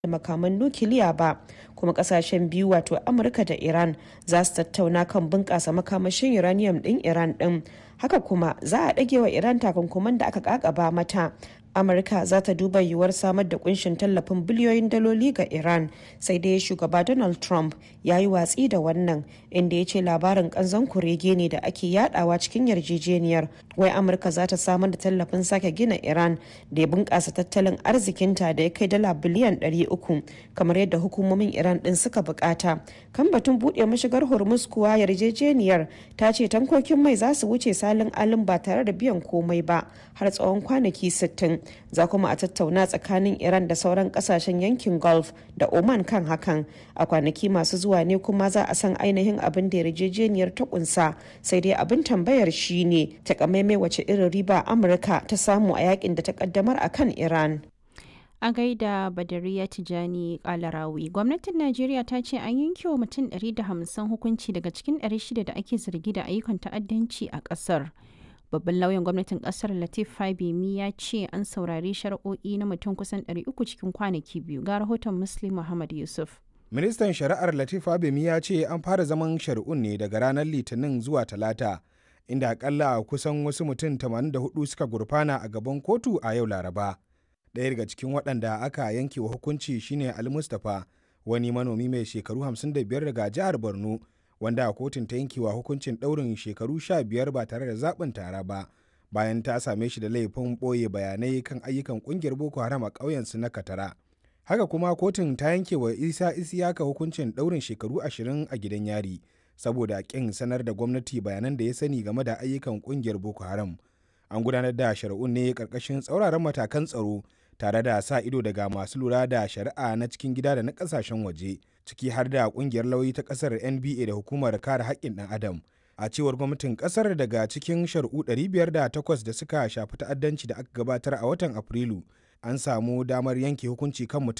da makaman nukiliya ba kuma kasashen biyu wato amurka da iran za su tattauna kan bunƙasa makamashin uranium ɗin iran ɗin haka kuma za a ɗage wa iran takunkuman da aka kakaba mata amurka za ta duba yiwuwar samar da kunshin tallafin biliyoyin daloli ga iran sai dai shugaba donald trump ya yi watsi da wannan inda ya ce labarin kanzon kurege ne da ake yadawa cikin yarjejeniyar wai amurka za ta samar da tallafin sake gina iran da ya bunkasa tattalin arzikinta da ya kai dala biliyan 300 kamar yadda hukumomin iran din suka bukata kan batun buɗe mashigar hormuz kuwa yarjejeniyar ta ce tankokin mai za su wuce salin alin ba tare da biyan komai ba har tsawon kwanaki 60 za kuma a tattauna tsakanin iran da sauran kasashen yankin gulf da oman kan hakan a kwanaki masu zuwa ne kuma za a san ainihin abin da yarjejeniyar ta kunsa sai dai abin tambayar shine takamaimai wace irin riba amurka ta samu a yakin da ta kaddamar a kan iran a gaida badariya tijani kalarawi gwamnatin najeriya ta ce an yanke wa mutum 150 hukunci daga cikin 600 da ake zargi da ayyukan ta'addanci a kasar babban lauyan gwamnatin kasar latif fabimi ya ce an saurari shari'o'i na mutum kusan 300 cikin kwanaki biyu ga rahoton muslim muhammad yusuf ministan shari'ar latif fabimi ya ce an fara zaman shari'un ne daga ranar litinin zuwa talata inda akalla kusan wasu mutum 84 suka gurfana a gaban kotu a yau laraba ɗaya daga cikin waɗanda aka yanke wa hukunci shine ali mustapha wani manomi mai shekaru 55 daga jihar borno wanda kotun ta yankewa hukuncin ɗaurin shekaru sha biyar ba tare da zaɓin tara ba bayan ta same shi da laifin ɓoye bayanai kan ayyukan ƙungiyar boko haram a ƙauyensu na katara haka kuma kotun ta yanke wa isa isiyaka hukuncin ɗaurin shekaru ashirin a gidan yari saboda ƙin sanar da gwamnati bayanan da ya sani game da ayyukan ƙungiyar boko haram an gudanar da shari'un ne ƙarƙashin tsauraran matakan tsaro tare da sa ido daga masu lura da shari'a na cikin gida da na ƙasashen waje ciki har da kungiyar lauyi ta kasar nba da hukumar kare haƙƙin ɗan adam a cewar gwamnatin kasar daga cikin shari'u 508 da suka shafi ta'addanci da aka gabatar a watan afrilu an samu damar yanke hukunci kan mutum